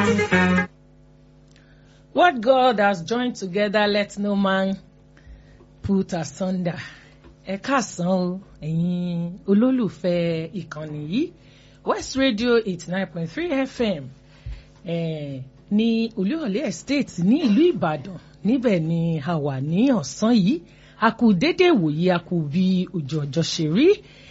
What God has joined together, let no man put asunder. Ẹ káàsán o, ẹ̀yin olólùfẹ́ ìkànnì yìí, West Radio eighty nine point three FM eh, ní Olúyọ̀lé Estate ní ìlú Ìbàdàn. Níbẹ̀ ni a wà ní ọ̀sán yìí. A kú dédé wòye, a kú bí ojú ọjọ́ ṣe rí.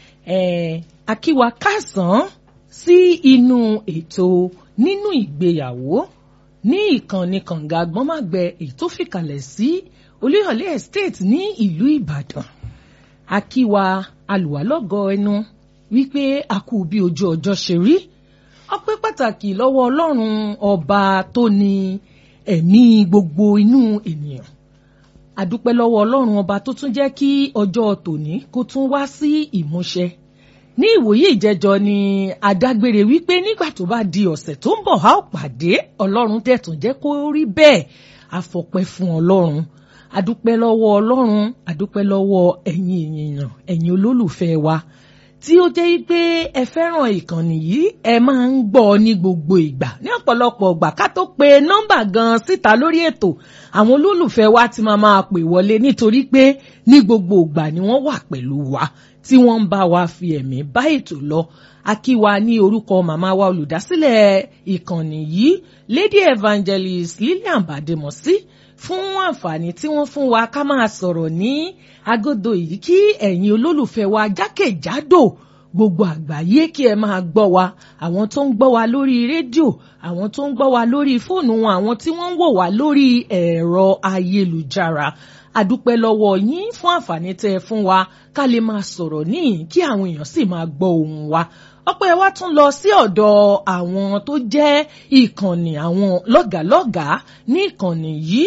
Eh, a kí wa káàsán sí inú ètò nínú ìgbéyàwó ní ìkànnì kànga gbọ́nmágbẹ èyí tó fìkàlẹ̀ sí Olúyọ̀lé Estate ní ìlú Ìbàdàn akíwa alùwálọ́gọ ẹnu wípé a kú bí ojú ọjọ́ ṣe rí ọpẹ́ pàtàkì lọ́wọ́ Ọlọ́run ọba tó ní ẹ̀mí gbogbo inú ènìyàn àdúpẹ́ lọ́wọ́ Ọlọ́run ọba tó tún jẹ́ kí ọjọ́ tòní kó tún wá sí ìmúṣẹ ní ìwòye ìjẹjọ ni adágbére wípé nígbà tó bá di ọ̀sẹ̀ tó ń bọ̀ a ó pàdé ọlọ́run tẹ̀tún jẹ́ kó rí bẹ́ẹ̀ àfọpẹ́ fún ọlọ́run adúpẹ́ lọ́wọ́ ọlọ́run adúpẹ́ lọ́wọ́ ẹ̀yin èèyàn ẹ̀yin olólùfẹ́ wa tí ó jẹ́ pé ẹ fẹ́ràn ìkànnì yìí ẹ máa ń gbọ́ ní gbogbo ìgbà ní ọ̀pọ̀lọpọ̀ ìgbà ká tó pe nọ́mbà gan síta lórí ètò àwọn olólùfẹ́ wa ti máa máa pè wọlé nítorí pé ní gbogbo ìgbà ni wọ́n wà pẹ̀lú wa tí wọ́n ń bá wa fi ẹ̀mí bá ètò lọ akíwa ní orúkọ màmá wa olùdásílẹ̀ ìkànnì yìí lady evangelist Lillian Bademosi fún àǹfààní tí wọ́n fún wa ká máa sọ̀rọ̀ ní agodo yìí kí ẹ̀yin olólùfẹ́ wa jákèjádò gbogbo àgbáyé kí ẹ máa gbọ́ wa àwọn tó ń gbọ́ wa lórí rédíò àwọn tó ń gbọ́ wa lórí fóònù wọn àwọn tí wọ́n ń wò wá lórí ẹ̀rọ ayélujára àdúpẹ́ lọ́wọ́ yín fún àǹfààní tẹ́ ẹ fún wa ká lè máa sọ̀rọ̀ níyìn kí àwọn èèyàn sì máa gbọ́ ohùn wa ọpẹ́ wa tún lọ sí ọ̀dọ̀ àwọn tó jẹ́ ìkànnì àwọn lọ́gàálọ́gàá ní ìkànnì yìí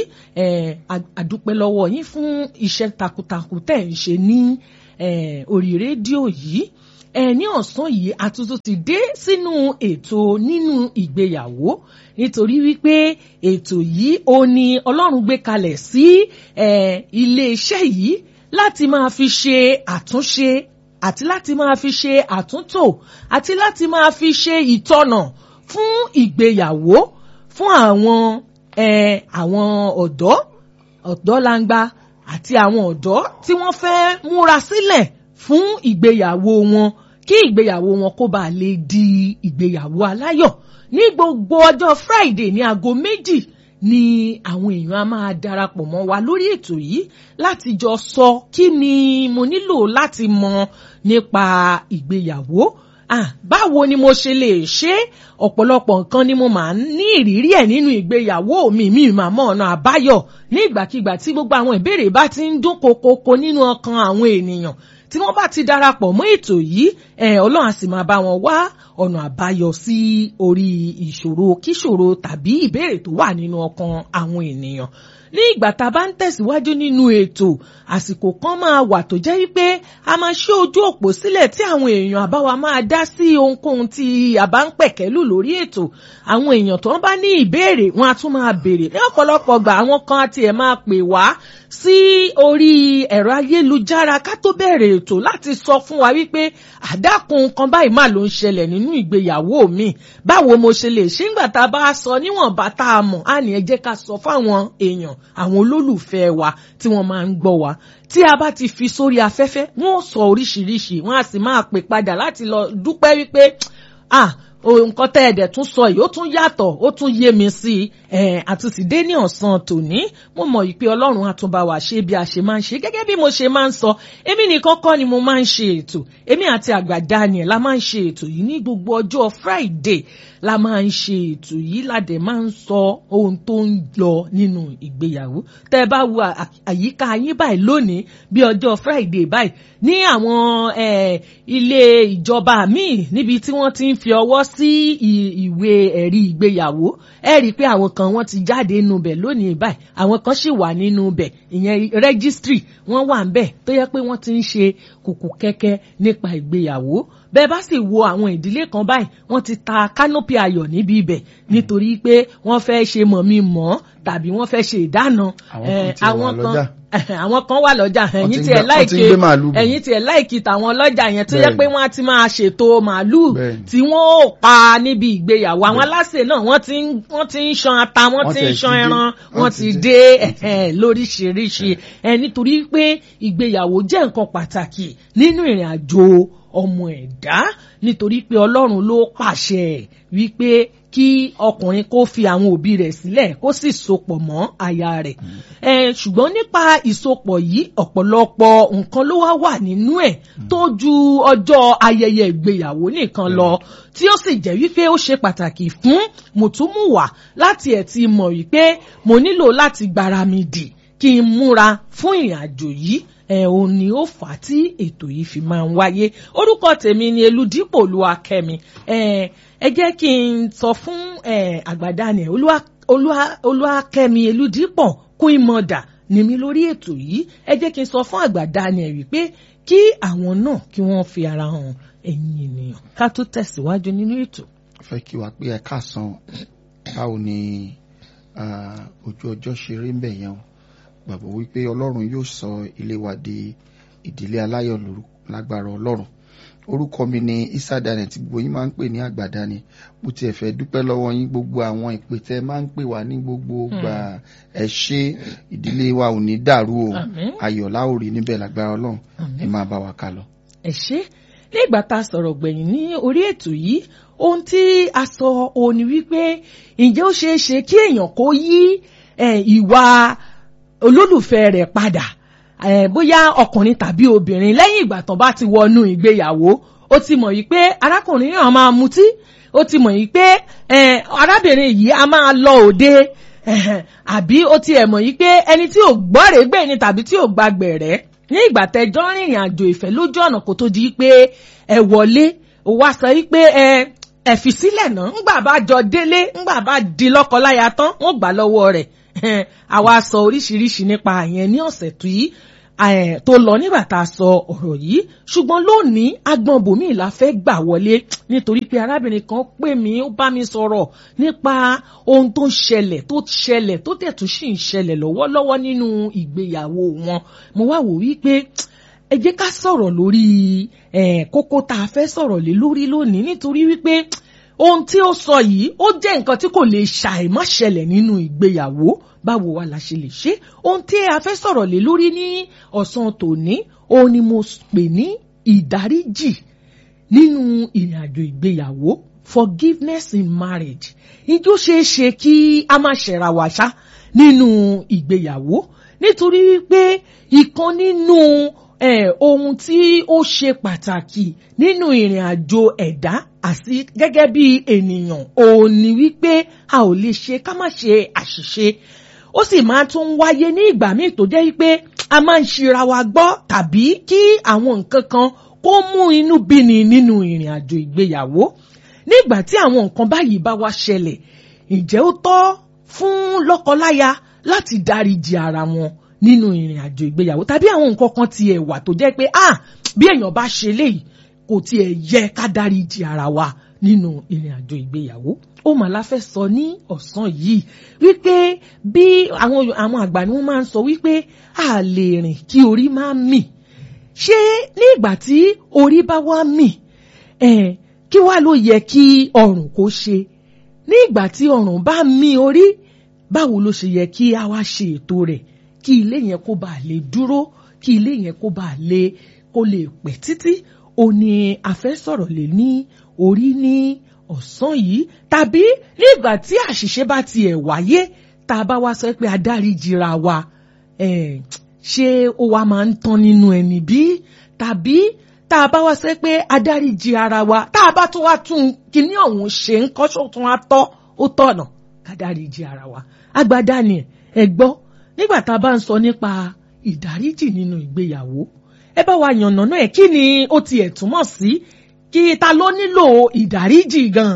àdúpẹ́ lọ́wọ́ yín fún iṣẹ́ takuntakun tẹ́ ẹ̀ ń ṣe ní orí rédíò yìí ẹ ní ọ̀sán yìí àtúntò ti dé sínú ètò nínú ìgbéyàwó nítorí wípé ètò yìí ó ní Ọlọ́run gbé kalẹ̀ sí iléeṣẹ́ yìí láti máa fi ṣe àtúnṣe àti láti máa fi ṣe àtúntò àti láti máa fi ṣe ìtọ́nà fún ìgbéyàwó fún àwọn àwọn ọ̀dọ́ ọ̀dọ́langba àti àwọn ọ̀dọ́ tí wọ́n fẹ́ múra sílẹ̀ fún ìgbéyàwó wọn kí ìgbéyàwó wọn kó bàa lè di ìgbéyàwó aláyọ̀ ní gbogbo ọjọ́ Friday ní aago méjì ni àwọn èèyàn a máa darapọ̀ mọ́ wa lórí ètò yìí láti jọ sọ kí ni mo nílò láti mọ̀ nípa ìgbéyàwó ah báwo ni mo ṣe lè ṣe ọ̀pọ̀lọpọ̀ nǹkan ni mo máa ń ní ìrírí ẹ̀ nínú ìgbéyàwó mi mi máa mọ̀ ọ̀nà àbáyọ ní ìgbàkigbà tí gbogbo àwọn ìbéèrè bá ti ń dún kokoko nínú ọkàn àwọn ènìyàn tí wọ́n bá ti darapọ̀ mọ́ ètò yìí ẹ̀ ọlọ́run á sì máa bá wọn wá ọ̀nà àbáyọ sí orí ìṣòro kíṣòro tàbí ìbéèrè tó wà nínú ọkàn àwọn ènìyàn ní ìgbà tá a bá ń tẹ̀síwájú nínú ètò àsìkò kan máa wà tó jẹ́ wípé a máa ṣí ojú òpó sílẹ̀ tí àwọn èèyàn àbáwa máa dá sí ohunkóhun tí a bá ń pẹ̀kẹ́lù lórí ètò àwọn èèyàn tó ń bá ní ìbéèrè wọn á tún máa béèrè ní ọ̀pọ̀lọpọ̀ gbà àwọn kan àti ẹ̀ máa pè wá sí orí ẹ̀rọ ayélujára ká tó bẹ̀rẹ̀ ètò láti sọ fún wa wípé àdákùn kan báyìí má ló ń ṣẹlẹ̀ nínú ìgbéyàwó mi báwo mo ṣe lè ṣe ńgbà tá a bá sọ níwọ̀nba tá a mọ̀ á ní ẹ jẹ́ ká sọ fáwọn èèyàn àwọn olólùfẹ́ wa tí wọ́n máa ń gbọ́ wa tí a bá ti fi sórí afẹ́fẹ́ wọ́n sọ oríṣiríṣi wọ́n á sì máa pè padà láti lọ dúpẹ́ wípé ah nǹkan tẹ́ ẹ̀dẹ̀ tún sọ yìí ó tún yàtọ̀ ó tún yé mi sí i àtúntì dé ní ọ̀sán tòní mo mọ̀ yìí pé ọlọ́run á tún bá wa ṣe bí a ṣe máa ń ṣe gẹ́gẹ́ bí mo ṣe máa ń sọ èmi nìkan kọ́ ni mo máa ń ṣe ètò èmi àti àgbà Daniel la máa ń ṣe ètò yìí ní gbogbo ọjọ́ Friday la máa ń ṣe ètò yìí ládẹ̀ máa ń sọ ohun tó ń lọ nínú ìgbéyàwó tẹ́ ẹ bá wo àyíká yín báyìí lónìí bí ọjọ́ Friday báyìí ní àwọn ilé ìjọba míì níbi tí wọ́n ti ń fi ọwọ́ sí ìwé ẹ̀rí ìgbéyàwó ẹ rí i pé àwọn kan wọ́n ti jáde nínú bẹ̀ lónìí báyìí àwọn kan sì wà nínú bẹ̀ ìyẹn rẹ́gísítírì wọ́n wà ń bẹ̀ tó yẹ pé wọ́n ti ń ṣe kùkù kẹ́kẹ́ nípa ìgbéyàwó bẹ́ẹ̀ bá sì wo àwọn ìdílé kan báyìí wọ́n ti ta kánópì ayọ̀ níbi ibẹ̀ nítorí pé wọ́n fẹ́ ṣe mọ̀mí mọ́ tàbí wọ́n fẹ́ ṣe ìdáná Àwọn kan ti wà lọ́jà. àwọn kan wà lọ́jà Wọ́n ti ẹ̀yìn ń tiẹ̀ gbé- wọ́n ti ń láìkí gbé màálù bọ̀. ẹ̀yìn tiẹ̀ láìkí tàwọn ọlọ́jà yẹn tó yẹ Bẹ́ẹ̀ni. pé wọ́n á ti máa ṣètò màálù Bẹ́ẹ̀ni. tí wọ́n ò pa níbi ìgbéyàwó àwọn aláṣẹ náà wọ́n ti ń wọ́n ti ń ṣan ata wọ́n Wọ́n ti tiẹ̀ ń ti ṣan dé. ẹran Wọ́n wọ́n ti ti dé. dé ẹ̀hẹ́n, lóríṣiríṣi ẹ̀ nítorí pé ìgbéyàwó jẹ́ nǹkan pàtàkì nínú ìrìn àjò ọmọ ẹ̀dá nítorí pé ọlọ́run ló pàṣẹ wípé kí ọkùnrin kó fi àwọn òbí rẹ̀ sílẹ̀ kó sì sopọ̀ mọ́ aya rẹ̀ ẹ̀ ṣùgbọ́n nípa ìsopọ̀ yìí ọ̀pọ̀lọpọ̀ nǹkan ló wá wà nínú ẹ̀ tó ju ọjọ́ ayẹyẹ ìgbéyàwó nìkan lọ tí ó sì jẹ́ wípé ó ṣe pàtàkì fún mùtúmùwà láti ẹ̀ ti mọ̀ wípé mo nílò láti gbára mi dì kí n múra fún ìrìn àjò yìí ẹ òun ni ó fà á tí ètò yìí fi máa ń wáyé orúkọ tèmi ni eludipò olúwakẹ́mi ẹ ẹ jẹ́ kí n sọ fún ẹ àgbàdànì olúwa olúwa olúwakẹ́mi eludipò kún ìmọ̀dà ní mi lórí ètò yìí ẹ jẹ́ kí n sọ fún àgbàdànì ẹ wípé kí àwọn náà kí wọ́n fi ara hàn ẹ̀yin ènìyàn ká tó tẹ̀síwájú nínú ètò. fẹ́ kí wa pé ẹ káàsán báwo ni ah, ojú ọjọ́ ṣe rí ń bẹ̀ yẹn o gbàgbọ́ wípé ọlọ́run yóò sọ ilé wa di ìdílé aláyọ̀ lórúkọ lágbára ọlọ́run orúkọ mi ni Isa Daniel tí gbogbo yín máa ń pè ní àgbàdani mo tiẹ̀ fẹ́ dúpẹ́ lọ́wọ́ yín gbogbo àwọn ìpè tẹ́ máa ń pè wá ní gbogbo gbà ẹ ṣé ìdílé wa ò ní dàrú o Àmín. ayọ̀ la ó rí níbẹ̀ lágbára ọlọ́run Àmín. ẹ máa bá wa kà lọ. ẹ ṣé nígbà tá a sọ̀rọ̀ gbẹ̀yìn ní orí ètò yìí ohun tí a sọ òun ni wípé ǹjẹ́ ó ṣeé ṣe kí èèyàn kó yí eh, ìwà olólùfẹ́ rẹ̀ padà eh, bóyá ọkùnrin tàbí obìnrin lẹ́yìn ìgbà tán bá ti wọnú ìgbéyàwó ó ti mọ̀ yìí pé arákùnrin náà máa mutí ó ti mọ̀ yìí pé eh, arábìnrin yìí a máa lọ òde ẹ̀hẹ̀n, àbí ó ti ẹ̀ mọ̀ yìí pé ẹni tí ò gbọ́rẹ̀ẹ́gbẹ̀ ni tàbí tí ò gbàgbẹ̀rẹ́ ní ìgbà tẹjọ́ rìnrìn àjò ìfẹ́ lójú ọ̀nà kó tó di pé ẹ wọlé ó wá sọ yìí pé ẹ ẹ fi sílẹ̀ náà ńgbà bá jọ délé ńgbà bá di lọ́kọláya tán wọ́n gbà lọ́wọ́ rẹ̀ Ẹn, àwa sọ oríṣiríṣi nípa àyẹn ní ọ̀sẹ̀ tó yìí ẹ̀, tó lọ nígbà tá a sọ ọ̀rọ̀ yìí ṣùgbọ́n lónìí agbọn bòmí la fẹ́ gbà wọlé nítorí pé arábìnrin kan pè mí ó bá mi sọ̀rọ̀ nípa ohun tó ń ṣẹlẹ̀ tó ṣẹlẹ̀ tó dẹ̀ tún sì ń ṣẹlẹ̀ lọ́wọ́lọ́wọ́ nínú ìgbéyàwó wọn mo wá wò wípé ẹ jẹ́ ká sọ̀rọ̀ lórí eh, kókó tá a fẹ́ sọ̀rọ̀ lé lórí lónìí nítorí wípé ohun tí ó sọ yìí ó jẹ́ nǹkan tí kò lè ṣàìmọ́ ṣẹlẹ̀ nínú ìgbéyàwó báwo wa la ṣe lè ṣe ohun tí a fẹ́ sọ̀rọ̀ lé lórí ní ọ̀sán tòní òun ni mo pè ní ìdáríjì nínú ìrìn àjò ìgbéyàwó forgiveness in marriage ijó ṣeé ṣe kí a máa ṣẹ̀ra wá ṣá nínú ìgbéyàwó nítorí wípé ìkan nínú eh, ohun tí ó ṣe pàtàkì nínú ìrìn àjò ẹ̀dá àti gẹ́gẹ́ bí ènìyàn òun ni wípé a ò lè ṣe ká má ṣe àṣìṣe ó sì máa tún wáyé ní ìgbà míì tó jẹ́ wípé a máa ń ṣira wa gbọ́ tàbí kí àwọn nǹkan kan kó mú inú bíni nínú ìrìn àjò ìgbéyàwó nígbà tí àwọn nǹkan báyìí bá wá ṣẹlẹ̀ ǹjẹ́ ó tọ́ fún lọ́kọláya láti dáríji ara wọn nínú ìrìn àjò ìgbéyàwó tàbí àwọn nǹkan kan tiẹ̀ wà tó jẹ́ pé ah bí èèyàn bá ṣe léyìí kò tiẹ̀ yẹ ká dáríji ara wa nínú ìrìn àjò ìgbéyàwó ó mà la fẹ́ sọ ní ọ̀sán yìí wípé bí àwọn àwọn àgbà ni wọ́n máa ń sọ wípé a lè rìn kí orí máa mì ṣé ní ìgbà tí orí bá wá mì eh, kí wá ló yẹ kí ọrùn kó ṣe ní ìgbà tí ọrùn bá mì orí báwo ló ṣe yẹ kí a wá ṣe ètò rẹ̀ kí ilé yẹn kó bàa lè dúró kí ilé yẹn kó bàa lè kó lè pẹ́ títí ó ní a fẹ́ sọ̀rọ̀ lé ní orí ní ọ̀sán yìí tàbí nígbà tí àṣìṣe bá tiẹ̀ wáyé tá a bá wá sọ pé adáríjìra wa eh, ṣé ó wá máa ń tán nínú ẹni bí tàbí tá a bá wá sọ pé adáríjì ara wa tá a bá tún wá tún kíní ọ̀hún ṣe ń kọ́ sótún á tọ́ ó tọ̀nà kádáríjì ara wa agbada ni ẹ gbọ́ nígbà tá a bá ń sọ nípa ìdáríjì nínú ìgbéyàwó ẹ bá wa yànnà náà kí ni ó tiẹ̀ túmọ̀ sí kí ta ló nílò ìdáríjì gan.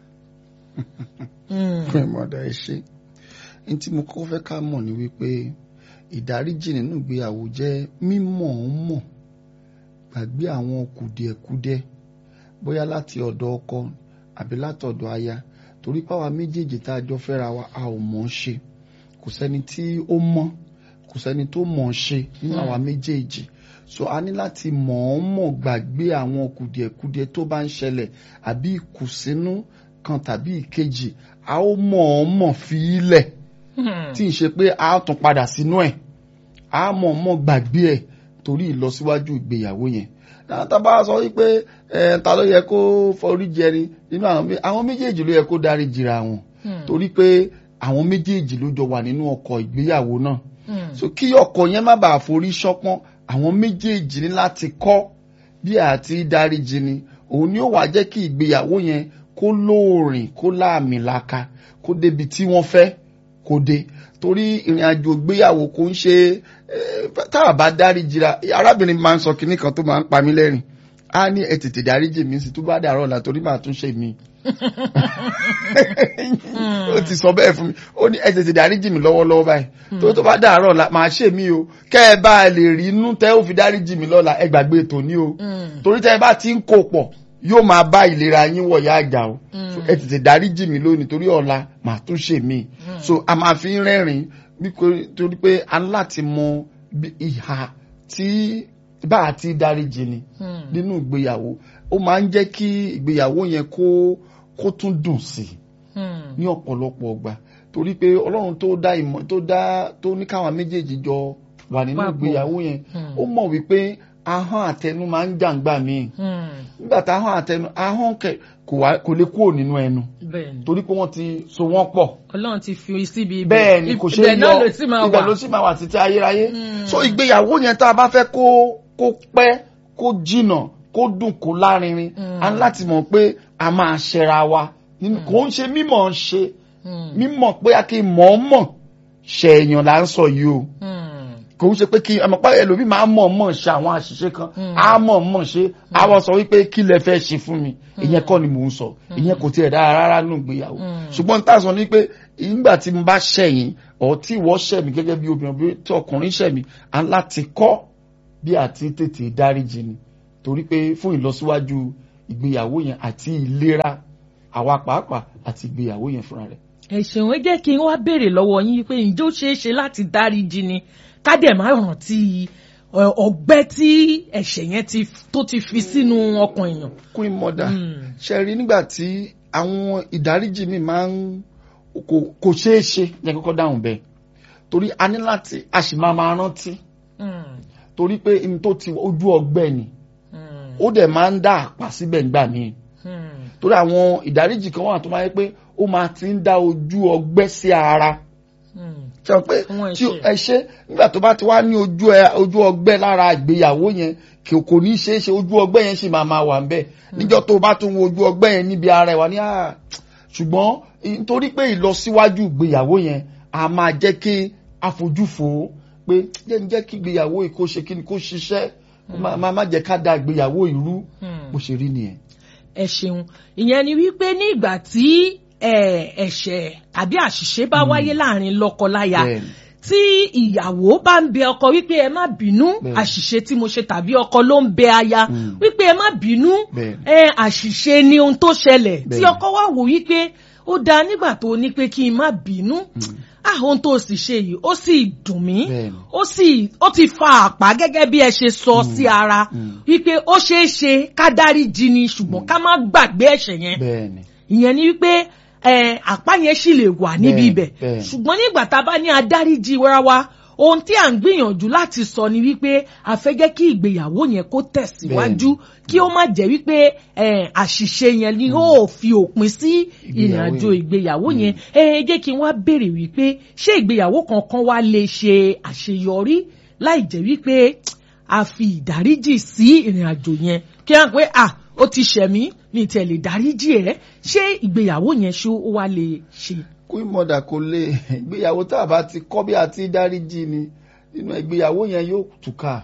fún ìmọ̀ọ́dà ẹ ṣe ní tí mo kọ́kọ́ fẹ́ ká mọ̀ ni wípé ìdáríjì nínú ìgbéyàwó jẹ́ mímọ̀ ọ́n mọ̀ gbàgbé àwọn kùdìẹ̀kudiẹ bóyá láti ọ̀dọ̀ ọkọ àbí látọ̀dọ̀ aya torí páwa méjèèjì tá a jọ fẹ́ra wa a ò mọ̀ ọ́n ṣe kò sẹ́ni tí ó mọ̀ kò sẹ́ni tó mọ̀ ọ́n ṣe nínú àwa méjèèjì so a ní láti mọ̀ọ́mọ̀ gbàgbé àwọn kùdìẹ̀kudiẹ tó bá ń ṣẹlẹ̀ àbí ìkùnsínú kan tàbí ìkejì a ó mọ̀ọ́mọ̀ fi í lẹ̀ tí ì ṣe pé a ó tún padà sínú ẹ̀ a mọ̀ọ́mọ̀ gbàgbé ẹ̀ torí ìlọsíwájú ìgbéyàwó yẹn tá bá sọ wípé ẹ ta ló yẹ kó forí jẹni nínú àwọn méjèèjì ló yẹ kó dárí jìra wọn torí pé àwọn méjèèjì ló jọ wà nínú ọkọ̀ ìgbéyàwó náà so kí ọkọ̀ yẹn má bàa forí ṣọpọ́n àwọn méjèèjì ní láti kọ́ bí àti dáríjì ni òun ni ó wàá jẹ́ kí ìgbéyàwó yẹn kó lóòrìn kó láàmì laka kó débi tí wọ́n fẹ́ kó dé torí ìrìn àjò ìgbéyàwó kò ń ṣe tá a bá dáríjì ra arábìnrin máa ń sọ kinní kan tó máa ń pa mí lẹ́rìn á ní ẹ tètè dáríjì mi sí tó bá dàrọ́ ọ̀la torí màá tún ṣe mí ó ti sọ bẹ́ẹ̀ fún mi ó ní ẹ tètè dáríjì mi lọ́wọ́lọ́wọ́ báyìí tó tó bá dàárọ̀ ọ̀la màá ṣe mí o kẹ́ ẹ bá lè rí inú tẹ́ ó fi dáríjì mi lọ́la ẹ gbàgbé ètò ní o torí tẹ́ ẹ bá ti ń kó pọ̀ yóò máa bá ìlera yín wọ̀yá àjà o ẹ tètè dáríjì mi lónìí torí ọ̀la màá tún ṣe mí so a máa fi ń rẹ́rìn torí pé a ní láti mọ ìhà tí bá a ti dáríjì ni nínú ìgbéyàwó ó máa ń jẹ́ kí ìgbéyàwó yẹn kó kó tún dùn sí i ní ọ̀pọ̀lọpọ̀ ọgbà torí pé ọlọ́run tó dá ìmọ̀ tó dá tó ní káwọn méjèèjì jọ wà nínú ìgbéyàwó yẹn ó mọ̀ wípé ahọ́n àtẹnu máa ń jàǹgbà míì nígbà tá ahọ́n àtẹnu ahọ́n kò lè kúrò nínú ẹnu torí pé wọ́n ti so wọ́n pọ̀ ọlọ́run ti fi síbi ibẹ̀ bẹ́ẹ̀ ni kò ṣe é yọ ibẹ̀ ló sì máa wà títí ayérayé so ìgbéyàwó yẹn tá a bá fẹ́ kó kó pẹ́ kó jìnà kó dùn kó lárinrin a ní láti mọ̀ pé a máa ṣẹra wa kò ń ṣe mímọ̀ ṣe mímọ̀ pé a kì í mọ̀ ọ́ mọ̀ ṣe èèyàn là ń sọ yìí o kò ń ṣe pé kí ọmọ pàrọ̀ ẹlòmíì máa mọ̀ mọ̀ ṣe àwọn àṣìṣe kan á mọ̀ mọ̀ ṣe àwọn sọ wípé kí lẹ fẹ́ ṣe fún mi ìyẹn kọ́ ni mò ń sọ ìyẹn kò tiẹ̀ dára rárá nù gbéyàwó ṣùgbọ́n tá a sọ ni pé ìgbà tí mo bá ṣẹ̀yìn ọ̀ tí ìwọ ṣẹ̀ mí gẹ́gẹ́ bí obìnrin bí tí ọkùnrin ṣẹ̀ mí à ń láti kọ́ bí àti tètè dáríjì ni torí pé fún ìlọsíwájú ìgbéyàwó yẹn àti ìlera àwa pàápàá àti ìgbéyàwó yẹn fúnra rẹ̀. ẹ ṣeun ẹ jẹ́ kí n wá béèrè lọ́wọ́ yín pé ǹjẹ́ ó ṣeé ṣe láti dáríjì ni ká dẹ̀ má rántí ọgbẹ́ tí ẹ̀ṣẹ̀ yẹn tó ti fi sínú ọkàn èèyàn. queen mother ṣe rí nígbà tí àwọn ìdáríjì mi máa ń kò ṣeé ṣe yẹn kọ́kọ́ dáhùn bẹ́ẹ̀ torí a ní láti a sì máa máa rántí torí pé n tó ti ojú ọgbẹ́ ni ó dẹ̀ máa ń dá àpá síbẹ̀ nígbà míì torí àwọn ìdáríjì kan wà tó máa yẹ pé ó máa ti ń dá ojú ọgbẹ́ sí ara sọ pé tí ẹ ṣe nígbà tó bá ti wá ní ojú ojú ọgbẹ́ lára ìgbéyàwó yẹn kò kò ní ṣeé ṣe ojú ọgbẹ́ yẹn sì máa máa wà ń bẹ̀ níjọ́ tó bá tún wo ojú ọgbẹ́ yẹn níbi ara ẹ̀ wá ní àá ṣùgbọ́n nítorí pé ìlọsíwájú ìgbéyàwó yẹn a máa jẹ́ kí àfojúfò pé jẹ́ ń jẹ́ kí ìgbéyàwó yìí kó ṣe kí ni kó ṣiṣẹ́ máa má jẹ́ ká da ìgbéyàwó ìrú bó ṣe rí nìyẹn. ẹ ṣeun ìyẹn ni wípé ní ìgbà tí ẹ̀ṣẹ̀ àbí àṣìṣe bá wáyé láàrin lọ́kọláya tí ìyàwó bá ń bẹ ọkọ wípé ẹ má bínú àṣìṣe tí mo ṣe tàbí ọkọ ló ń bẹ aya wípé ẹ má bínú àṣìṣe ni ohun tó ṣẹlẹ̀ tí ọkọ wá wò wípé ó dáa nígbà tó ní pé kí n má bínú ah ohun tó sì ṣe yìí ó sì dùn mí ó sì ó ti fa àpá gẹ́gẹ́ bí ẹ ṣe sọ sí ara wípé ó ṣeé ṣe ká dáríjì ni ṣùgbọ́n ká má gbàgbé ẹ̀ṣẹ̀ yẹn ìyẹn ni wípé àpá yẹn sì lè wà níbi ibẹ̀ ṣùgbọ́n nígbà tá a bá ní adáríjì wẹ́rẹ́ wa ohun tí à ń gbìyànjú láti sọ ni wípé a fẹ́ jẹ́ kí ìgbéyàwó yẹn kó tẹ̀síwájú kí ó má jẹ́ wípé àṣìṣe yẹn ni ó fi òpin sí ìrìnàjò ìgbéyàwó yẹn ẹ jẹ́ kí n wá béèrè wípé ṣé ìgbéyàwó kankan wá lè ṣe àṣeyọrí láì jẹ́ wípé a fi ìdáríjì sí ìrìnàjò yẹn kí wọ́n pé ah ó ti ṣẹ̀mí ní tẹ̀lé dáríjì ẹ̀ ṣé ìgbéyàwó yẹn ṣó ó wá lè ṣe. queen mother kò lè ìgbéyàwó tá a bá ti kọ́ bí a ti dáríjì ni nínú ìgbéyàwó yẹn yóò túká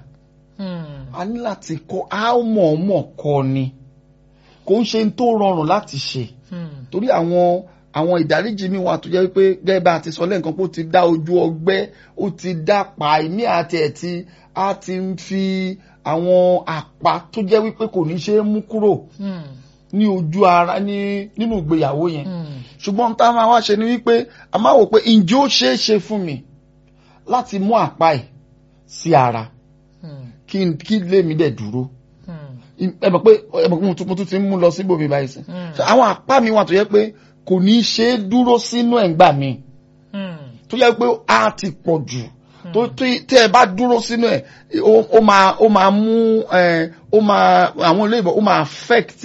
a ní láti kọ́ a mọ̀ mọ̀ kọ́ ni kò ń ṣe tó rọrùn láti ṣe torí àwọn àwọn ìdáríjì mi wà tó jẹ́ pé gẹ́gẹ́ bá a ti sọ lẹ́ǹkan pé ó ti dá ojú ọgbẹ́ ó ti dá pa ìmí àti ẹ̀ tí a ti ń fi àwọn àpá tó jẹ́ wípé kò ní ṣe é mú kúrò ní ojú ara ní nínú ìgbéyàwó yẹn ṣùgbọ́n tá a máa wá ṣe ni wípé a máa wò pé ǹjẹ́ ó ṣeé ṣe fún mi láti mú àpá ẹ̀ sí ara kí n- kí lèmi dẹ̀ dúró ẹ mọ̀ pé ẹ mọ̀ pé mo tún mo tún ti ń mú lọ síbòmí báyìí sí So, àwọn àpá mi wà tó yẹ pé kò ní í ṣe é dúró sínú ẹ̀ ń gbà mí tó yẹ pé a ti pọ̀ jù tó tí tí ẹ bá dúró sínú ẹ̀ ó ó máa ó máa mú ẹ ó máa àwọn olóyìnbó ó máa affect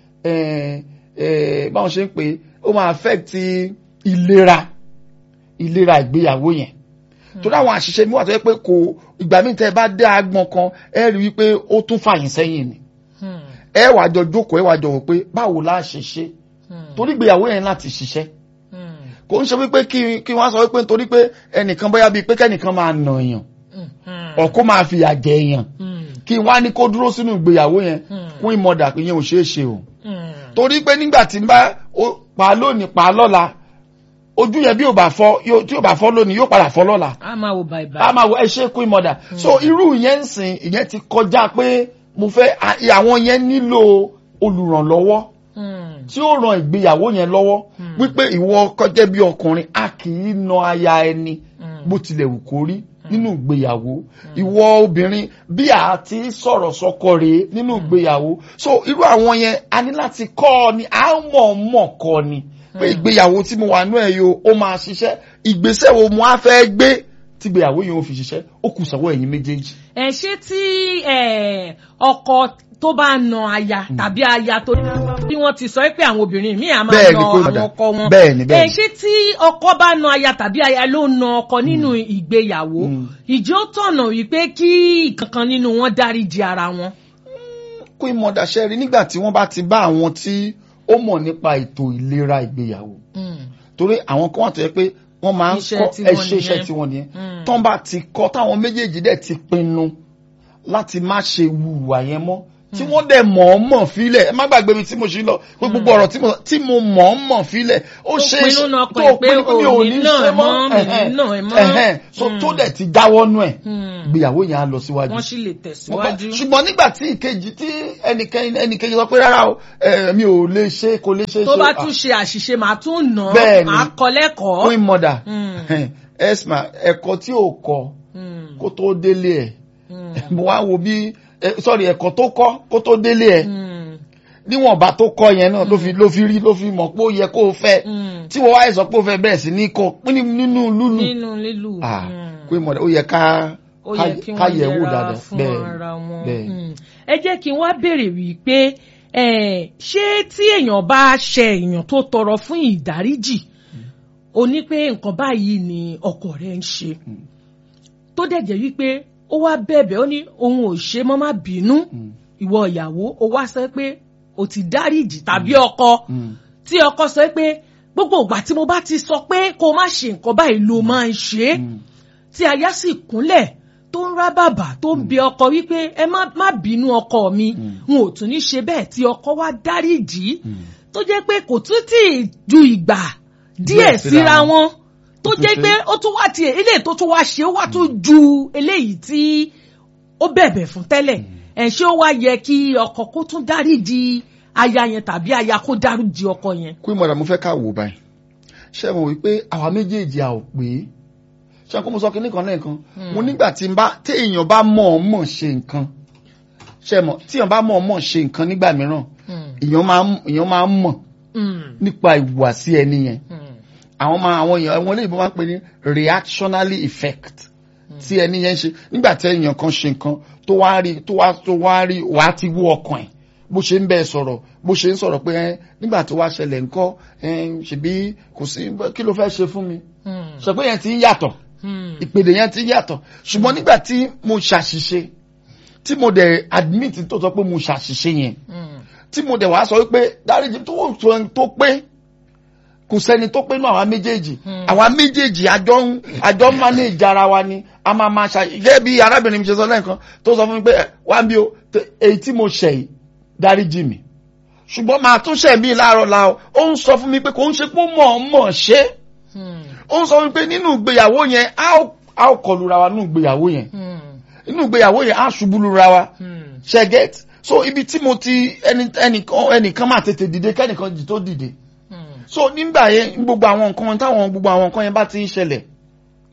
ẹ ẹ báwọn ṣe ń pè é ó máa affect ìlera ìlera ìgbéyàwó yẹn torí àwọn àṣìṣe mi wà tó yẹ pé kò ìgbà míì tẹ ẹ bá dé agbọn kan ẹ rí i pé ó tún fàyìn sẹ́yìn ni ẹ wàá jọ jókòó ẹ wàá jọ wò pé báwo la ṣe ṣe torí ìgbéyàwó yẹn láti ṣiṣẹ́ kò ń ṣe wípé kí kí wọ́n sọ wípé nítorí pé ẹnìkan bóyá bíi pé kẹ́nìkan máa nà èèyàn ọ̀kọ́ máa fìyà jẹ èèyàn kí wọ́n á ní kó dúró sínú ìgbéyàwó yẹn fún ìmọ̀dà pé yẹn ò ṣeé ṣe o torí pé nígbà tí n bá ó- pa lónìí pa lọ́la ojú yẹn bí ò bá fọ́ yóò- tí ò bá fọ́ lónìí yóò padà fọ́ lọ́la a máa wò báyìí a máa wọ ẹ ṣe kú ìmọ̀dà so irú yẹn ń sìn ìyẹn ti kọjá pé mo fẹ́ à- àwọn yẹn nílò olùrànlọ́wọ́ tí ó ran ìgbéyàwó yẹn lọ́wọ́ wípé ìwọ kọjá bí ọkùnrin a kì í na aya ẹni bó tilẹ̀ wù kó rí nínú ìgbéyàwó ìwọ obìnrin bí a ti sọ̀rọ̀ sọkọ rèé nínú ìgbéyàwó so irú àwọn yẹn a ní láti kọ́ ọ ni a mọ̀ mọ̀ kọ́ ni pé ìgbéyàwó tí mo wà nú ẹ̀ yo ó máa ṣiṣẹ́ ìgbésẹ̀ wo mo á fẹ́ gbé tí ìgbéyàwó yẹn ó fi ṣiṣẹ́ ó kù sọ́wọ́ ẹ̀yin méjèèjì. ẹ ṣé tí ẹ, ọkọ tó bá na aya tàbí aya tó bí wọ́n ti sọ pé àwọn obìnrin míì á máa Bẹ́ẹ̀ na ni, kó àwọn padà. ọkọ wọn Bẹ́ẹ̀ ni, bẹ́ẹ̀ ẹ ni. ṣé tí ọkọ bá na aya tàbí aya ló na ọkọ nínú ìgbéyàwó ìjẹ́ ó tọ̀nà wípé kí ìkankan nínú wọn dáríji ara wọn. kó ìmọ̀dà ṣe rí nígbà tí wọ́n bá ti bá àwọn tí ó mọ̀ nípa ètò ìlera ìgbéyàwó torí àwọn kan wà tó yẹ pé wọ́n máa ń Iṣẹ́ kọ́ tiwọn ẹṣẹ́ iṣẹ́ nìyẹn. tiwọn nìyẹn tán bá ti kọ́ táwọn méjèèjì dẹ̀ ti pinnu láti má ṣe wùwà yẹn mọ́ tí wọ́n dẹ̀ mọ̀ọ́mọ̀ fílẹ̀ ẹ má gbàgbé mi tí mo ṣe lọ pé gbogbo ọ̀rọ̀ tí mo tí mo mọ̀ọ́mọ̀ fílẹ̀ ó Tó ṣe é pinnu ṣe náà pé tó pé pinnu pé mi ò òní ní náà ṣe mọ́ mọ́, mi ẹ̀hẹ́n, náà ẹ̀ mọ́. ẹ̀hẹ́n. so tó dẹ̀ ti jáwọ́ nú ẹ̀ ìgbéyàwó yẹn á lọ síwájú wọ́n sì lè mo gbọ́. tẹ̀síwájú. ṣùgbọ́n nígbà tí ìkejì tí ẹnìkejì ẹnìkejì sọ pé rárá o ẹ, mi ò lè ṣe kò lè ṣe tó ṣe bá ah, tún ṣe àṣìṣe màá tún nà Bẹ́ẹ̀ án ni. màá kọ́ lẹ́kọ̀ọ́. queen mother Mm. esma ẹ̀kọ́ tí ò kọ́ Mm. kó tó délé ẹ̀ Mm. mo wá wo bí ẹ, sorry ẹ̀kọ́ tó kọ́ kó tó délé ẹ̀ Mm. níwọ̀nba tó kọ́ yẹn náà ló fi ló fi rí ló fi mọ̀ pé ó yẹ kó o fẹ́ Mm. tí wọ́n wáyé sọ pé ó fẹ́ bẹ̀rẹ̀ sí ní kọ́ pín ní- nínú lúlù nínú lílù. ah Mm. queen mother ó yẹ ká ó yẹ kí ká wọ́n yẹ̀ wò yẹra dáadáa fún bẹ́ẹ̀ ara wọn. bẹ́ẹ̀ Mm. ẹ jẹ́ kí n wá béèrè wípé eh, ṣé tí èèyàn bá ṣe èèyàn tó tọrọ fún ìdáríjì ó ní pé nǹkan báyìí ni ọkọ rẹ̀ ń ṣe tó dẹ̀ jẹ́ wípé ó wá bẹ̀bẹ̀ ó ní òun ò ṣe mọ́ má bínú Mm. ìwọ ìyàwó ó wá sọ pé ó ti dáríjì tàbí ọkọ Mm. tí ọkọ sọ pé gbogbo ìgbà tí mo bá ti sọ pé kó o má ṣe nǹkan báyìí ló máa ń ṣe é Mm. tí aya sì kúnlẹ̀ tó ń rá bàbà tó ń bẹ ọkọ wípé ẹ má má bínú ọkọ mi n ò tún ní ṣe bẹ́ẹ̀ tí ọkọ wá dáríjì tó jẹ́ pé kò tún tì í ju ìgbà díẹ̀ Díẹ̀ síra síra wọn. wọn tó tún jẹ́ ṣe. pé ó tún wá tiẹ̀ eléyìí tó tún wá ṣe ó wá tún ju eléyìí tí ó bẹ̀bẹ̀ fún tẹ́lẹ̀ ẹ̀ ṣé ó wá yẹ kí ọkọ kó tún dáríjì aya yẹn tàbí aya kó dáríjì ọkọ yẹn. queen mother mo fẹ́ ká wò báyìí ṣé mo wí pé àwa méjèèjì a ò pé ṣé kó mo sọ kinní kan lẹ́ẹ̀kan mo nígbà tí n bá tí èèyàn bá mọ̀ ọ́ mọ̀ ṣe nǹkan ṣé mo tí èèyàn bá mọ̀ ọ́ mọ̀ ṣe nǹkan nígbà mìíràn èèyàn máa ń èèyàn máa ń mọ̀ nípa ìhùwàsí ẹni yẹn àwọn máa àwọn èèyàn àwọn olóyìnbó máa ń pè ní reactionary effect tí ẹni yẹn ń ṣe nígbà tí èèyàn kan ṣe nǹkan tó wá rí tó wá tó wá rí wàá ti wú ọkàn ẹ̀ bó ṣe ń bẹ́ẹ̀ sọ̀rọ̀ bó ṣe ń sọ̀rọ̀ pé ẹ́ nígbà tó wá ṣẹlẹ̀ ńkọ́ ẹ́ ṣèbí kò sí kí ló fẹ́ ṣe fún mi sọ pé yẹn ti ń yàtọ̀ ìpèdè yẹn ti ń yàtọ̀ ṣùgbọ́n nígbà tí mo ṣàṣìṣe tí mo dẹ̀ admit tó sọ pé mo ṣàṣìṣe yẹn tí mo dẹ̀ wá sọ wípé dáríjì tó tó tó pé kò sẹ́ni tó pé nínú àwa méjèèjì àwa méjèèjì àjọ ń àjọ ń manage ara wa ni a máa máa ṣe gẹ́gẹ́ bí arábìnrin mi ṣe sọ lẹ́ẹ̀kan tó sọ fún mi pé ẹ, wá bí o tẹ- èyí tí mo ṣẹ̀ yìí dáríjì mi ṣùgbọ́n màá tún ṣẹ̀ mí láàárọ̀ la o ó ń sọ fún mi pé kò ń ṣe pé ó mọ̀ ọ́n mọ̀ ṣe ó ń sọ fún mi pé nínú ìgbéyàwó yẹn a ó a ó kọlu ra wa nínú ìgbéyàwó yẹn nínú ìgbéyàwó yẹn a ṣubú lu ra wa ṣe get so ibi tí mo ti ẹni ẹnìkan ẹnìkan máa tètè dìde kẹ́nìkan jì tó dìde so nígbà yẹn gbogbo àwọn nǹkan táwọn gbogbo àwọn nǹkan yẹn bá ti ń ṣẹlẹ̀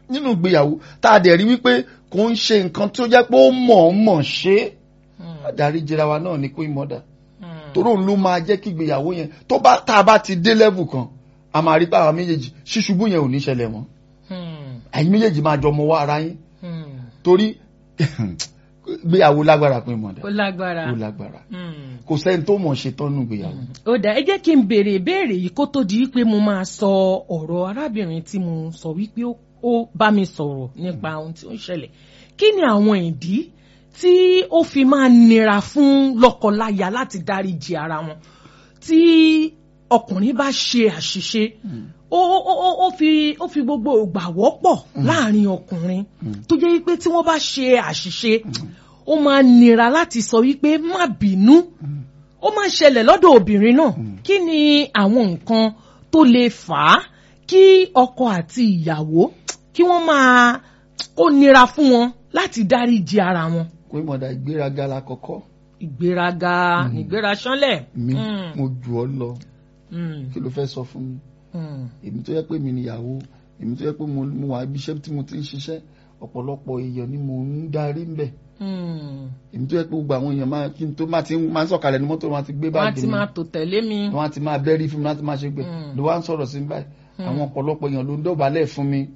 nínú ìgbéyàwó tá a dẹ̀ rí wípé kò ń ṣe nǹkan tó jẹ́ pé ó mọ̀ ọ́n mọ̀ ṣe é adarí jẹra wa náà ní queen mother torí òun ló máa jẹ́ kí ìgbéyàwó yẹn tó bá tá a bá ti dé level kan a máa rí pé àwọn méjèèjì ṣíṣubú yẹn ò ní ṣẹlẹ̀ mọ́ ẹ̀yin méjèèjì máa jọ mọ wá ara yín torí ìgbéyàwó lágbára queen mother ó lágbára ó lágbára kò sẹ́ni tó mọ̀ ṣe tán nù ìgbéyàwó. ó dà ẹ jẹ́ kí n béèrè ìbéèrè yìí kó tó di wípé mo máa sọ ọ̀rọ̀ arábìnrin tí mo sọ wípé ó bá mi sọ̀rọ̀ nípa ohun tí ó ń ṣẹlẹ̀ kí ni àwọn ìdí tí ó fi máa nira fún lọ́kọláya láti dáríji ara wọn tí ọkùnrin bá ṣe àṣìṣe ó ó ó fi ó fi gbogbo ìgbà wọ́pọ̀ láàrin ọkùnrin tó jẹ́ wípé tí wọ́n bá ṣe àṣìṣe ó máa nira láti sọ wípé má bínú ó máa ṣẹlẹ̀ lọ́dọ̀ obìnrin náà kí ni àwọn nǹkan tó lè fà á kí ọkọ àti ìyàwó kí wọ́n máa ó nira fún wọn láti dáríji ara wọn. kò í mọ̀dà ìgbéraga la kọ́kọ́. ìgbéraga ìgbéra ṣánlẹ̀. mi mo jù ọ lọ kí ló fẹ́ sọ fún mi èmi tó yẹ pé mi níyàwó èmi tó yẹ pé mo wà ibi iṣẹ́ tí mo ti ń ṣiṣẹ́ ọ̀pọ̀lọpọ̀ èèyàn ni mo ń darí ń bẹ̀ èmi tó yẹ pé gbogbo àwọn èèyàn máa kí n tó máa ti máa ń sọ̀kalẹ̀ ní mọ́tò wọn ti gbé báàgì mi wọ́n ti máa tò tẹ̀lé mi. wọ́n ti máa bẹ́rí fún mi láti máa ṣe gbẹ ló wá ń sọ̀rọ̀ sí mi báyìí àwọn ọ̀pọ̀lọpọ̀ èèyàn ló ń dọ̀bálẹ̀ fún mi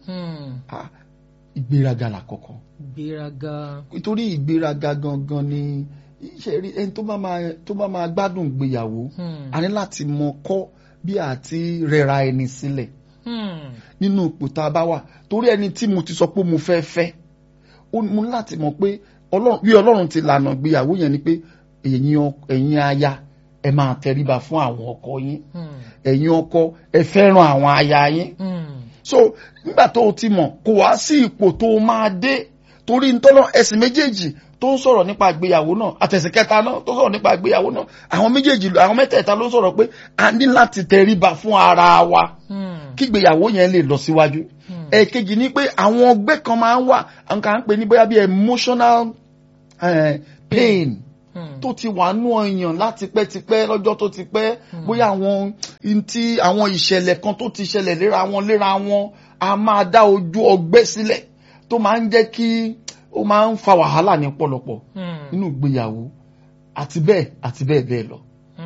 ìgbéraga làkọ́kọ́. ìgbéraga. nítorí ìgbéraga gangan ni iṣẹ́ rí ẹni tó bá máa tó bá máa gbádùn ìgbéyàwó a ní láti mọ kọ́ bí àti rẹra ẹni sílẹ̀ nínú ipò tá a bá wà torí ẹni tí mo ti sọ pé mo fẹ́ fẹ́ mo ní láti mọ̀ pé bí ọlọ́run ti lànà ìgbéyàwó yẹn ni pé ẹ̀yin aya ẹ máa tẹríba fún àwọn ọkọ yín ẹ̀yin ọkọ ẹ fẹ́ràn àwọn aya yín so nígbà tó o ti mọ̀ kò wá sí ipò tó o máa dé torí ntọ́nà ẹ̀sìn méjèèjì tó ń sọ̀rọ̀ nípa ìgbéyàwó náà àtẹ̀sìn kẹta náà tó sọ̀rọ̀ nípa ìgbéyàwó náà àwọn méjèèjì àwọn mẹ́tẹ̀ẹ̀ta ló sọ̀rọ̀ pé a ní láti tẹríba fún ara wa kí ìgbéyàwó yẹn lè lọ síwájú ẹ̀ẹ̀kejì ni pé àwọn ọgbẹ́ kan máa ń wà nǹkan à ń pè ní bóyá bí emotional uh, pain tó ti wà nú ọyàn láti pẹ́tipẹ́ lọ́jọ́ tó ti pẹ́ bóyá àwọn ntí àwọn ìṣẹ̀lẹ̀ kan tó ti ṣẹlẹ̀ léra wọn léra wọn a máa dá ojú ọgbẹ́ sílẹ̀ tó máa ń jẹ́ kí ó máa ń fa wàhálà ní pọ̀lọpọ̀ nínú ìgbéyàwó àti bẹ́ẹ̀ àti bẹ́ẹ̀ bẹ́ẹ̀ lọ.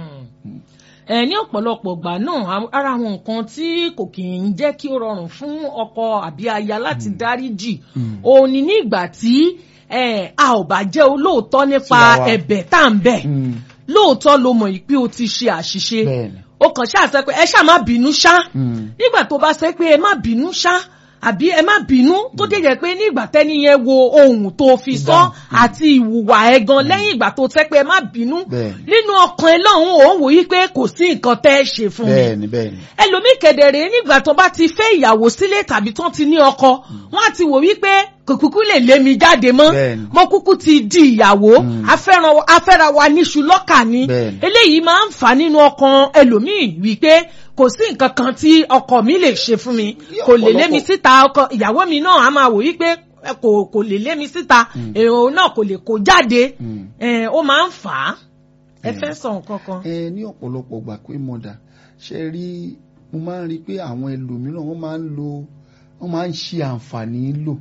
ẹ ní ọ̀pọ̀lọpọ̀ ìgbà náà ara àwọn nǹkan tí kò kì í jẹ́ kí ó rọrùn fún ọkọ àbí aya láti dáríjì òun ni ní ìgbà tí a ò bá jẹ́ olóòótọ́ nípa ẹ̀bẹ̀ tá à ń bẹ̀ lóòótọ́ ló mọ̀ pé o ti ṣe àṣìṣe o kàn ṣáà sọ pé ẹ ṣáà má bínú ṣá nígbà tó bá sọ pé ẹ má bínú ṣá àbí ẹ má bínú tó dé jẹ́ pé nígbà tẹ́ni yẹn wo ohun tó fi sọ àti ìwùwà ẹ gan lẹ́yìn ìgbà tó tẹ́ pé ẹ má bínú nínú ọkàn ẹ lọ́hùn òun wò yí pé kò sí nǹkan tẹ́ ẹ ṣe fún mi ẹlòmíì kẹ̀dẹ̀rẹ̀ nígbà tó bá ti fẹ́ ìyàwó sílé tàbí tán ti ní ọkọ wọ́n á ti wò wípé kò kúkú lè lé mi jáde mọ́ mo kúkú ti di ìyàwó afẹ́ra wa níṣu lọ́kà ni eléyìí máa ń fà nínú ọkàn ẹlòmíì wípé kò sí nǹkan kan tí ọkọ mi lè ṣe fún mi kò lè lé mi síta ọkọ ìyàwó mi náà á máa wò wípé kò kò lè lé mi síta èrò náà kò lè kó jáde ó máa ń fà á ẹ fẹ́ sọ nǹkan kan. ẹ ní ọ̀pọ̀lọpọ̀ gbà pé mọ̀dà ṣe rí mo máa ń rí i pé àwọn ẹlòmíràn wọ́n máa ń lo wọ́n máa ń ṣe àǹfààní lò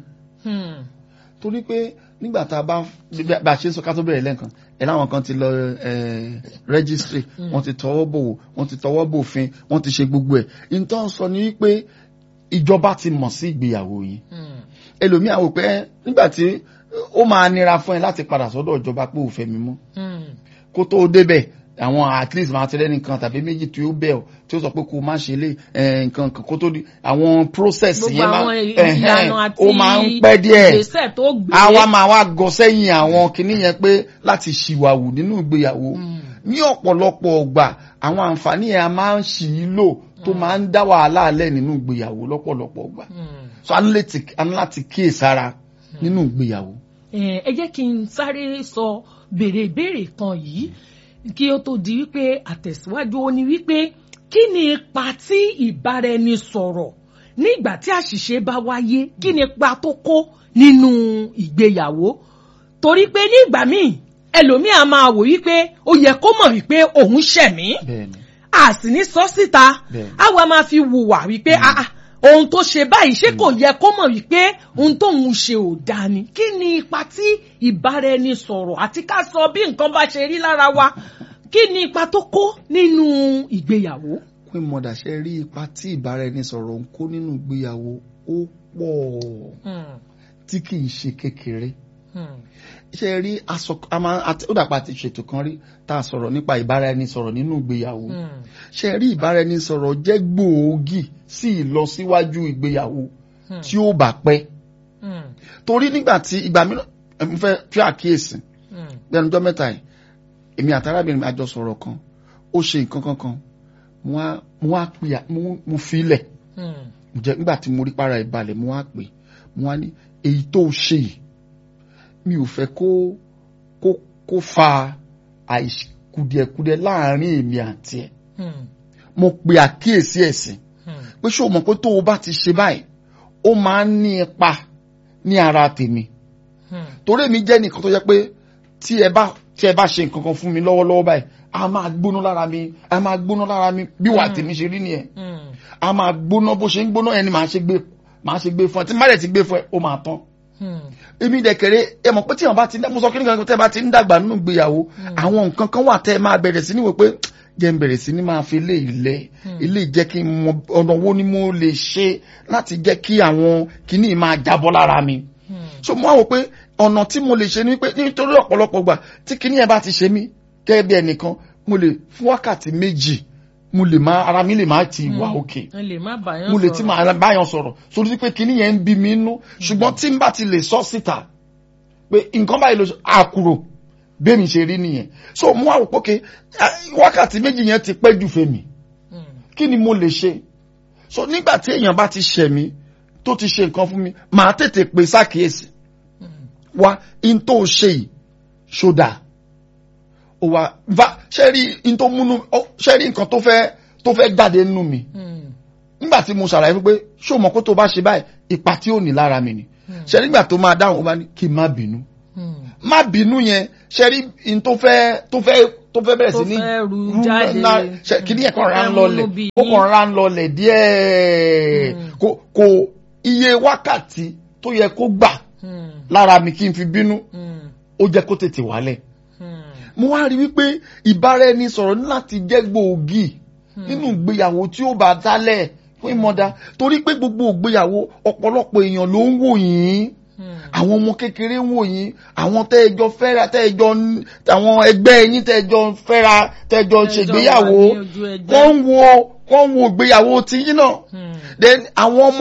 torí pé nígbà tá a bá bá a ṣe ń sọ ká tó bẹ̀rẹ̀ lẹ́ǹkan ẹ̀ láwọn kan ti lọ registry wọ́n ti tọwọ́ bò wọ́n ti tọwọ́ bòfin wọ́n ti ṣe gbogbo ẹ̀ nítorí sọ ni wípé ìjọba ti mọ̀ sí ìgbéyàwó yìí ẹlòmíà wò pé nígbà tí ó máa nira fún ẹ láti padà sọ́dọ̀ ìjọba pé òfẹ́ mi mọ́ kó tó débẹ̀ àwọn at least máa tẹ́lẹ̀ nìkan tàbí méjì tí ó bẹ̀ ọ́ tí ó sọ pé kó má ṣe lé nǹkan kan kó tó di àwọn process yẹn máa ó máa ń pẹ́ díẹ̀ àwa máa wá gọ sẹ́yìn àwọn kinní yẹn pé láti ṣìwàwù nínú ìgbéyàwó ní ọ̀pọ̀lọpọ̀ ọgbà àwọn àǹfààní yẹn a máa ń ṣì í lò tó máa ń dá wàhálà alẹ́ nínú ìgbéyàwó lọ́pọ̀lọpọ̀ ọgbà so a ní láti kíyèsára nínú ìgbéyàwó. ẹ jẹ́ kí n sáré sọ béèrè ìbéèrè kan yìí kí ó tó di wípé àtẹ̀síwájú ó ní wípé kí ni ipa tí ìbáraẹnisọ̀rọ̀ nígbà tí àṣìṣe bá wáyé kí ni ipa tó kó nínú ìgbéyàwó torí pé nígbà míì ẹlòmíì á máa wò wípé ó yẹ kó mọ̀ wípé òun ṣẹ̀mí a sì ní sọ síta àwa máa fi wùwà wípé ohun tó ṣe báyìí ṣé kò yẹ kó mọ̀ wípé ohun tóun ṣe ò dáa ni kí ni ipa tí ìbáraẹnisọ̀rọ̀ àti ká sọ bí nǹkan bá ṣe rí lára wa kí ni ipa tó kó nínú ìgbéyàwó. Queen Mother ṣe rí ipa tí ìbáraẹnisọ̀rọ̀ ń kó nínú ìgbéyàwó ó pọ̀ tí kì í ṣe kékeré ṣe rí aṣọ a máa àti ó dàpọ̀ àti ṣètò kan rí tá a sọ̀rọ̀ nípa ìbáraẹnisọ̀rọ̀ nínú ìgbéyàwó ṣe rí ìbáraẹnisọ̀rọ̀ jẹ́ gbòógì sí ìlọsíwájú ìgbéyàwó tí ó bá pẹ́ torí nígbà tí ìgbà mìíràn mo fẹ́ fi àkíyèsí bí ẹnujọ́ mẹ́ta yìí èmi àtàrábìnrin mi àjọ sọ̀rọ̀ kan ó ṣe nǹkan kankan mo wá pè mo fi ilẹ̀ jẹ́ nígbà tí mo rí para ìbalẹ̀ mo wá pè mo wá ní èyí tó ṣe yìí mi ò fẹ́ kó kó kó fa àìkùdìẹ̀kudẹ láàrin èmi àti ẹ̀ mo pe àkíyèsí ẹ̀sìn pé ṣé o mọ̀ pé tó o bá ti ṣe báyìí ó máa ń ní ipa ní ara tèmi torí èmi jẹ́ nìkan tó yẹ pé tí ẹ bá tí ẹ bá ṣe nǹkan kan fún mi lọ́wọ́lọ́wọ́ báyìí a máa gbóná lára mi a máa gbóná lára mi bí wà tèmi ṣe rí nìyẹn a máa gbóná bó ṣe ń gbóná ẹni màá ṣe gbé màá ṣe gbé fún ẹ tí má dẹ̀ ti gbé fún ẹ ó máa tán èmi dẹ̀kẹ̀rẹ̀ ẹ mọ̀ pé tí àwọn bá ti mo sọ kí nìkan tẹ́ bá ti ń dàgbà nínú ìgbéyàwó àwọn nǹkan kan wà tẹ́ ẹ máa bẹ̀rẹ̀ sí ní wò pé jẹ́ ń bẹ̀rẹ̀ sí ní máa fi ilé ilẹ̀ ilé jẹ́ kí n mọ ọ̀nà wo ni mo lè ṣe láti jẹ́ kí àwọn kìíní máa jábọ́ lára mi so mo wá wò pé ọ̀nà tí mo lè ṣe ni pé nítorí ọ̀pọ̀lọpọ̀ gbà tí kìíní yẹn bá ti ṣe mí gẹ́gẹ́ bí ẹnìkan mo lè fún wákàtí méjì mo lè má ara mi lè má ti wà òkè mo lè ti máa báyàn sọ̀rọ̀ sórí pé kíní yẹn ń bí mi nú ṣùgbọ́n tí n bá ti lè sọ síta pé nǹkan báyìí ló àkùrò bẹ́ẹ̀mi ṣe rí nìyẹn so mo wá wò pókè wákàtí méjì yẹn ti pẹ́ jù fèmí kí ni mo lè ṣe so nígbà tí èèyàn bá ti ṣẹ̀ mí tó ti ṣe nǹkan fún mi màá tètè pè sákìyèsí wá in tó ṣe yìí ṣódà ó wá va ṣe rí in tó múnú ṣe rí nǹkan tó fẹ́ tó fẹ́ jáde nínú mi nígbà tí mo ṣàlàyé pé ṣó mọ̀ kó tó bá ṣe báyìí ipa tí ó ní lára mi ni ṣe nígbà tó máa dáhùn ó bá ní kí n má bínú má bínú yẹn ṣe rí in tó fẹ́ tó fẹ́ tó fẹ́ bẹ̀rẹ̀ sí ní rú kí ni ẹ̀kan ra ń lọlẹ̀ ó kàn ra ń lọlẹ̀ díẹ̀ kò iye wákàtí tó yẹ kó gbà lára mi kí n fi bínú ó jẹ́ kó tètè wálẹ̀ mo wá rí wípé ìbáraẹnisọ̀rọ̀ ní láti jẹ́ gbòógì nínú ìgbéyàwó tí ó bá dálẹ̀ fún ìmọ̀dá torí pé gbogbo ìgbéyàwó ọ̀pọ̀lọpọ̀ èèyàn ló ń wò yín àwọn ọmọ kékeré ń wò yín àwọn tẹ́ẹ̀jọ fẹ́ra tẹ́ẹ̀jọ àwọn ẹgbẹ́ yín tẹ́ẹ̀jọ fẹ́ra tẹ́ẹ̀jọ ṣègbéyàwó wọ́n ń wo wọ́n ń wo ìgbéyàwó tiyín náà then àwọn ọmọ